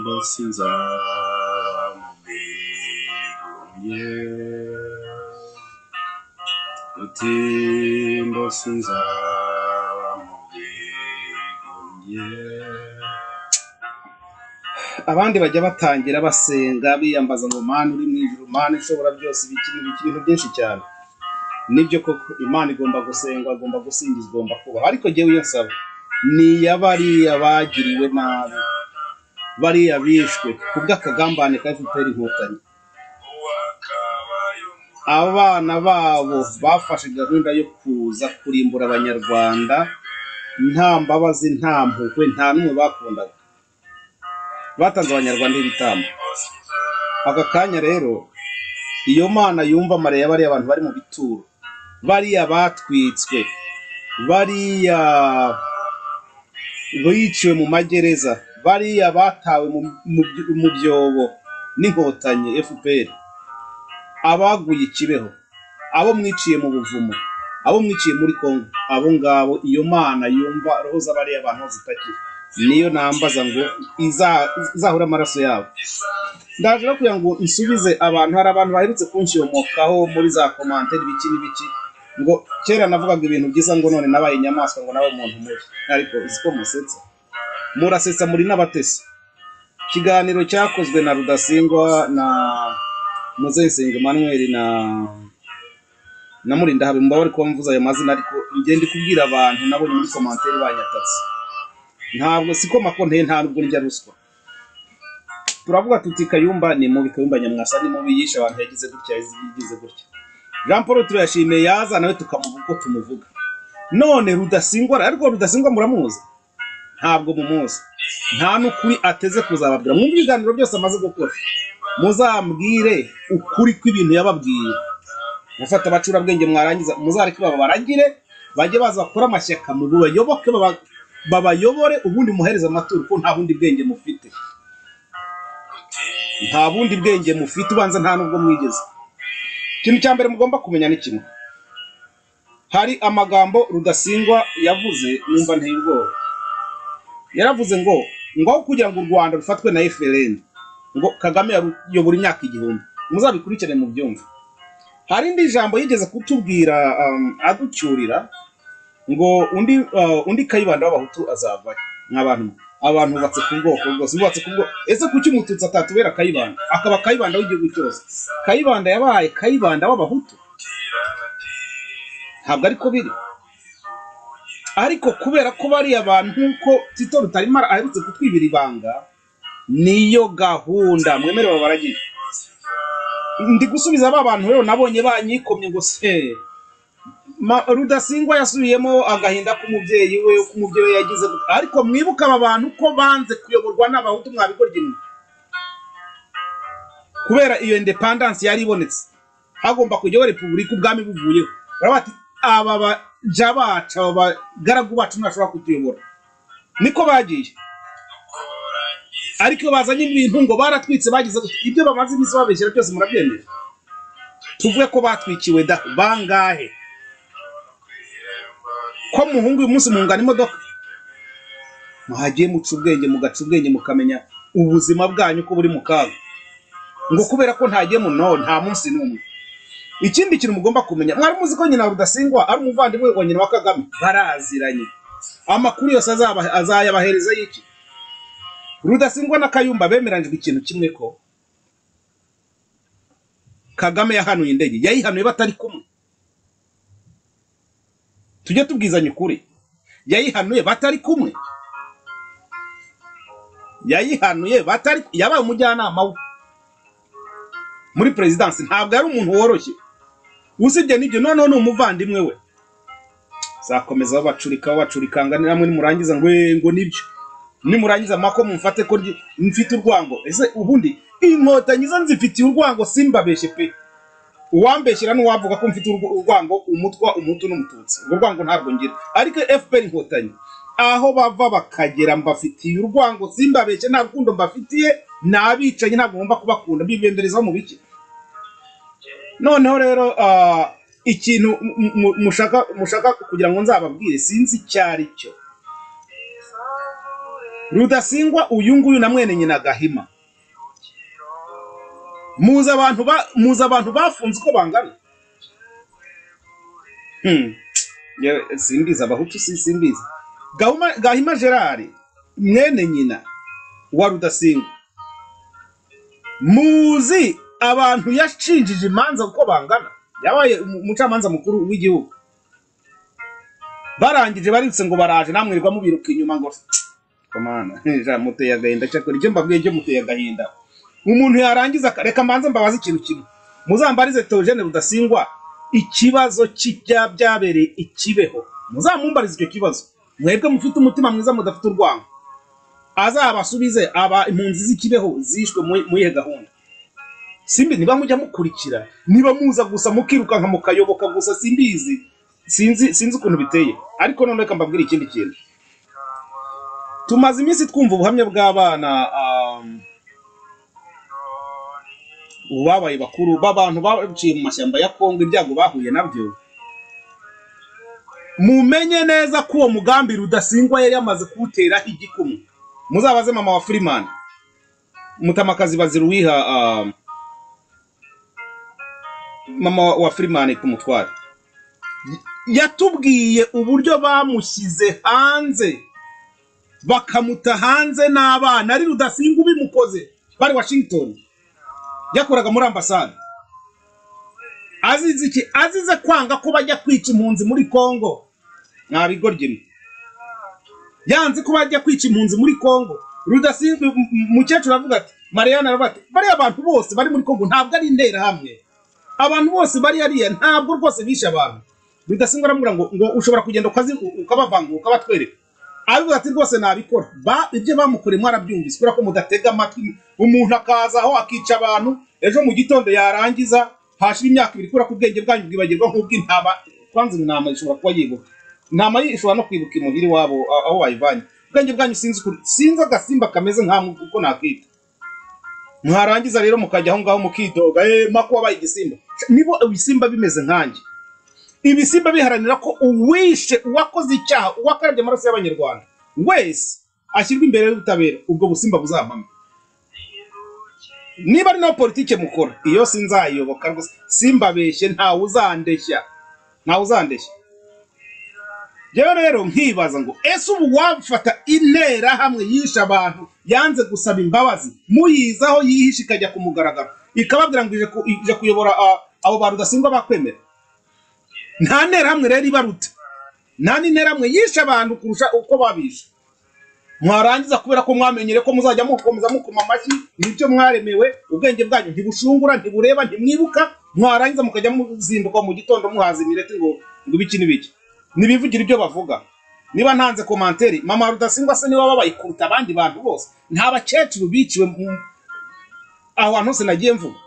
blessings are yeah. Utimbo sinzaba mu bwigumye. abandi bajya batangira basenga biyambaza ngo mana uri mu ijuru mana ishobora byose ibikiri ibiki ibintu byinshi cyane nibyo koko imana igomba gusengwa igomba gusingizwa igomba kubaho ariko jyewe iyo nsaba ni iy'abariya bagiriwe nabi bariya bishwe ku bw'akagambane ka fpr inkotanyi abana babo bafashe gahunda yo kuza kurimbura abanyarwanda nta mbabazi nta mpuhwe nta n'umwe bakundaga batanze abanyarwanda ibitambo aka kanya rero iyo mana yumva amare ya bariya bantu bari mu bituro bariya batwitswe bariya biciwe mu magereza bariya batawe mu mu by- mu byobo n'inkotanyi fpr abaguye i kibeho abo mwiciye mu buvumo abo mwiciye muri kongo abo ngabo iyo mana yumva roho z'abariya bantu zitakira niyo nambaza ngo iza- izahure amaraso yabo ndaje no kugira ngo nsubize abantu hari abantu baherutse kunshiyomokaho muri za komantere ibiki n'ibiki ngo kera navugaga ibintu byiza ngo none nabaye inyamaswa ngo nawe umuntu mubi ariko uzi ko musetsa murasetsa muri n'abatesi ikiganiro cyakozwe na rudasingwa na muzeyisenga emmanuel na na murinda habe mubabare kuba mvuze ayo mazina ariko ngende kubwira abantu nabonye muri komantere banyatatse ntabwo siko makonteye nta nubwo ndya ruswa turavuga tuti kayumba ni mubi kayumba nyamwasa ni mubi yishe abantu yagize gutya yagize gutya jean paul turayashimiye yaza nawe tukamuvuga uko tumuvuga none rudasingwa ariko rudasingwa muramuzi ntabwo mumuzi nta n'ukuri ateze kuzababwira mwumve ibiganiro byose amaze gukora muzambwire ukuri kw'ibintu yababwiye mufata abacurabwenge mwarangiza muzareke babaragire bajye baza bakore amashyaka mubayoboke baba- babayobore ubundi muhereze amaturo kuko nta bundi bwenge mufite nta bundi bwenge mufite ubanza nta n'ubwo mwigeze ikintu cya mbere mugomba kumenya ni kimwe hari amagambo rudasingwa yavuze numva nteye ubwoba yaravuze ngo ngaho kugira ngo u rwanda rufatwe na frn ngo kagame yaruyobora imyaka igihumbi muzabikurikire mu byumva hari indi jambo yigeze kutubwira um, aducyurira ngo undi uh, undi kayibanda w'abahutu azavayo nk'abantu abantu bubatse ku bwoko bwose bubatse ku bwoko ese kuki umututsi atatubera kayibanda akaba kayibanda w'igihugu cyose kayibanda yabaye kayibanda w'abahutu ntabwo ariko biri ariko kubera ko bariya bantu nk'uko tito rutarimara aherutse kutwibira ibanga niyo gahunda mwemerewe baragira ndi gusubiza ba bantu rero nabonye banyikomye ngo se Ma- rudasingwa yasubiyemo agahinda k'umubyeyi we uko umubyeyi we yagize gute. ariko mwibuke aba bantu ko banze kuyoborwa n'abahutu mwabikorye mwe kubera iyo indepandansi yari ibonetse hagomba kujyaho repubulika ubwami buvuyeho baravuga bati aba baja bacu aba bagaragu bacu ntibashobora kutuyobora niko bagiye ariko iyo bazanye ibintu ngo baratwitse bagize gute. ibyo bamaze iminsi babeshyira byose murabyemera tuvuge ko batwikiwe da bangahe ko muhungu uyu munsi muhungana imodoka muhagiye muca ubwenge mugaca ubwenge mukamenya ubuzima bwanyu ko buri mu kaga ngo kubera ko ntagiye muno nta munsi n'umwe ikindi kintu mugomba kumenya mwari muzi ko nyina rudasingwa ari umuvandimwe wa nyina wa kagame baraziranye amakuru yose azaba azayabahereza y'iki rudasingwa na kayumba bemeranyijwe ikintu kimwe ko kagame yahanuye indege yayihanuye batari kumwe tujye tubwizanya ukuri yayihanuye batari kumwe yayihanuye batari yabaye umujyanama we muri perezidansi ntabwo yari umuntu woroshye usibye n'ibyo noneho ni umuvandimwe we zakomeza babacurika babacurikanga ni namwe nimurangiza ngo "Eh, ngo nibyo nimurangiza mako mumfate ko ndi- mfite urwango ese ubundi inkotanyi zo nzifitiye urwango simbabeshye pe uwambeshyira n'uwavuga ko mfite urw- urwango umutwa umutu n'umututsi urwo rwango ntabwo ngira ariko fpr inkotanyi aho bava bakagera mbafitiye urwango simbabeshye nta rukundo mbafitiye ni abicanyi ntabwo ngomba kubakunda mbibemberezaho mu biki noneho rero ah, ikintu mu- mu- mushaka mushaka kugira ngo nzababwire sinzi icyo ari cyo rudasingwa uyu nguyu na mwene nyina gahima muzi abantu ba- muzi abantu bafunze uko bangana Hmm. Yewe, simbizi abahutu si simbizi gahima, gahima gerard mwene nyina wa rudasingwa muzi abantu yashinjije imanza uko bangana yabaye umu- umucamanza mukuru w'igihugu barangije baritse ngo baraje namwirirwa mubiruka inyuma ngo komana ja muteye agahinda cyakora ibyo mbabwiye byo muteye agahinda umuntu yarangiza aka- reka mbanze mbabaze ikintu kimwe muzambarize Theogene Rudasingwa ikibazo kijya byabereye ikibeho muzamumbarize icyo kibazo mwebwe mufite umutima mwiza mudafite urwango azabasubize aba impunzi z'ikibeho zishwe muri- muri iyo gahunda simbi niba mujya mukurikira niba muza gusa mukirukanka mukayoboka gusa simbizi sinzi sinzi ukuntu biteye ariko none reka mbabwire ikindi kintu tumaze iminsi twumva ubuhamya bw'abana um, ubabaye bakuru b'abantu baciye mu mashyamba ya kongo ibyago bahuye nabyo mumenye neza ko uwo mugambi rudasingwa yari yamaze kuwuteraho igikumwe muzabaze mama wa firimani mutamakazi bazira uwiha um, mama wa firimani ku mutware yatubwiye uburyo bamushyize hanze bakamuta hanze n'abana ari rudasinga ubimukoze bari washington yakoraga muri ambasade azize iki azize kwanga ko bajya kwica impunzi muri congo nta bigoryi mwe. yanze ko bajya kwica impunzi muri congo rudasinzwe mukecuru aravuga ati mariyana aravuga ati bariya abantu bose bari muri congo ntabwo ari interahamwe abantu bose bari hariya ntabwo rwose bishe abantu rudasinzwe aramubwira ngo ngo ushobora kugenda ukazi ukabavanga ukabatwereka aravuga ati rwose nabikora ba ibyo bamukoreye mwarabyumvise kubera ko mudatega amatwi umuntu akaza aho akica abantu ejo mu gitondo yarangiza hashira imyaka ibiri kubera ko ubwenge bwanyu bwibagirwa nk'ubw'intama kwanza intama ishobora kuba yibuka intama ye ishobora no kwibuka imuhira iwabo a- aho wayivanye ubwenge bwanyu sinzi ukuntu sinzi agasimba kameze nkamwe uko nakita mwarangiza rero mukajya aho ngaho mukidoga eh mako wabaye igisimba nibo ibisimba bimeze nkanjye ibisimba biharanira ko uwishe uwakoze icyaha uwakarabye amaraso y'abanyarwanda wese ashyirwa imbere y'ubutabera ubwo busimba buzamame niba ari nayo politike mukora iyo sinzayiyoboka rwose simbabeshye ntawe uzandeshya ntawe uzandeshya rero rero nkibaza ngo ese ubu wafata interahamwe yishe abantu yanze gusaba imbabazi muyizaho yihishe ikajya ku mugaragaro ikababwira ngo ije ku- ije kuyobora ah, abo bantu udasingwa bakwemera nta nterahamwe rero ibaruta nta n'interahamwe yishe abantu kurusha uko babishe mwarangiza kubera ko mwamenyere ko muzajya mukomeza mukoma amashyi nibyo mwaremewe ubwenge bwanyu ntibushungura ntibureba ntimwibuka mwarangiza mukajya muzinduka mu gitondo muhaza imireti ngo ngo ibiki n'ibiki ntibivugire ibyo bavuga niba ntanze komanteri mama rudasingwa se niwe wababaye kuruta abandi bantu bose nta bakecuru biciwe mu- aho hantu hose nagiye mvuga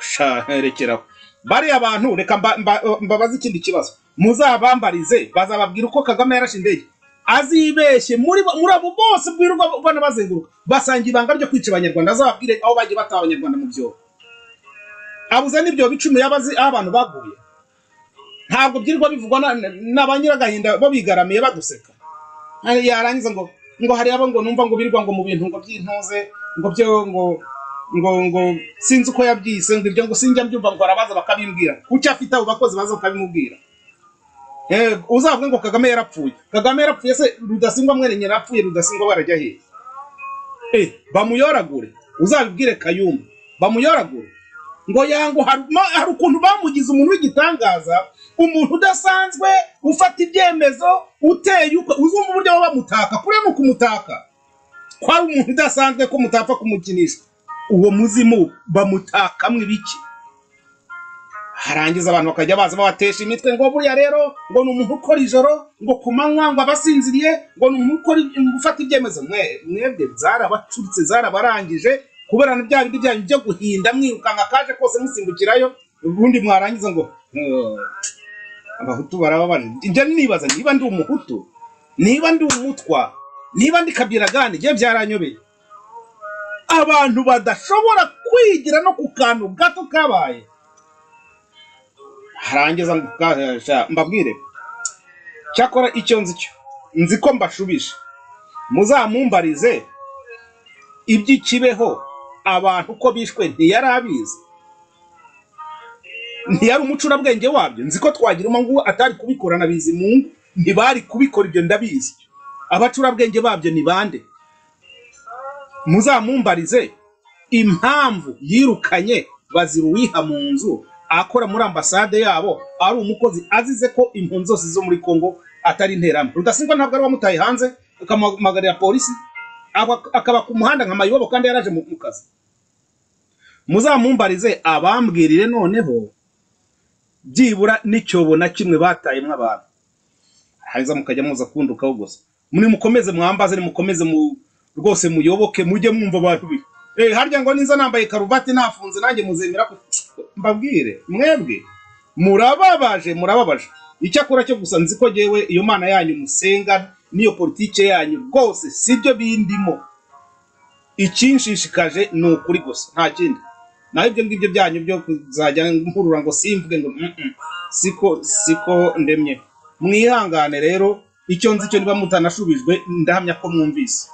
Sha, rekeraho bariya bantu reka mba- mba- mbabaze ikindi kibazo muzabambarize bazababwira uko kagame yarashe indege azibeshye muri bo- muri abo bose bwirirwa ubona bazenguruka basanga ibanga ryo kwica abanyarwanda azababwire aho bagiye bataha abanyarwanda mu byobo abuze n'ibyo bicumi yabazi aho abantu baguye ntabwo byirirwa bivugwa na- na na ba nyiragahinda bo bigaramiye baduseka Ari- yarangiza ngo ngo hari abo ngo numva ngo birirwa ngo mu bintu ngo byintuze ngo byo ngo ngo ngo sinzi uko yabyise ngo ibyo ngo sinjya mbyumva ngo arabaza bakabimbwira kuki afite abo bakozi baza bakabimubwira Eh, uzavuge ngo kagame yarapfuye kagame yarapfuye se rudasingwa mwene nyina yarapfuye rudasingwa barajya hehe Eh, bamuyoragure uzabibwire kayumba bamuyoragure ngo yango hari ma- hari ukuntu bamugize umuntu w'igitangaza umuntu udasanzwe ufata ibyemezo uteye ukwe uzumva uburyo baba bamutaka kure ni ukumutaka kwari umuntu udasanzwe ko mutapfa kumukinisha uwo muzimu bamutakamwe ibiki harangiza abantu bakajya baza babatesha imitwe ngo buriya rero ngo ni umuntu ukora ijoro ngo ku manywa ngo abasinziriye ngo ni umuntu ukora gufata ibyemezo mwe mwebwe zarabacuritse zarabarangije kubera na bya bindi byanyu byo guhinda mwirukanka kaje kose musimbukirayo ubundi mwarangiza ngo "Oh, abahutu barababara njya nibaza niba ndi umuhutu niba ndi umutwa niba ndi kabiragani njye byaranyobeye abantu badashobora kwigira no ku kantu gato kabaye harangiza ngo ukahasha mbabwire cyakora icyo nzi cyo nzi ko mbashubije muzamumbarize iby'ikibeho abantu uko bishwe ntiyari abizi ntiyari umucurabwenge wabyo nzi ko twagira ngo atari kubikorana bizimungu ntibari kubikora ibyo ndabizi abacurabwenge babyo ni bande muzamumbarize impamvu yirukanye baziruwiha mu nzu akora muri ambasade yabo ari umukozi azize ko impunzi zose zo muri congo atari interamo rudasingwa ntabwo ari wamutaye hanze akamuhamagarira polisi aba- akaba ku muhanda nka mayibobo kandi yaraje mu mu kazi muzamumbarize abambwirire noneho byibura n'icyobo na kimwe batayemo abantu hanyuma mukajya muza kundukaho gusa muri mukomeze mwambaze nimukomeze mu rwose muyoboke mujye mwumva abantu bi eh harya ngo niza nambaye karuvati nafunze nanjye muzemera ko mbabwire mwebwe murababaje murababaje icyakora cyo gusa nzi ko jyewe iyo mana yanyu musenga n'iyo politike yanyu rwose sibyo bindimo ikinshishikaje ni ukuri gusa nta kindi naho ibyo ngibyo byanyu byo kuzajya nkurura ngo simvuge ngo "Mm, mm, siko siko ndemye mwihangane rero icyo nzi cyo niba mutanashubijwe ndahamya ko mwumvise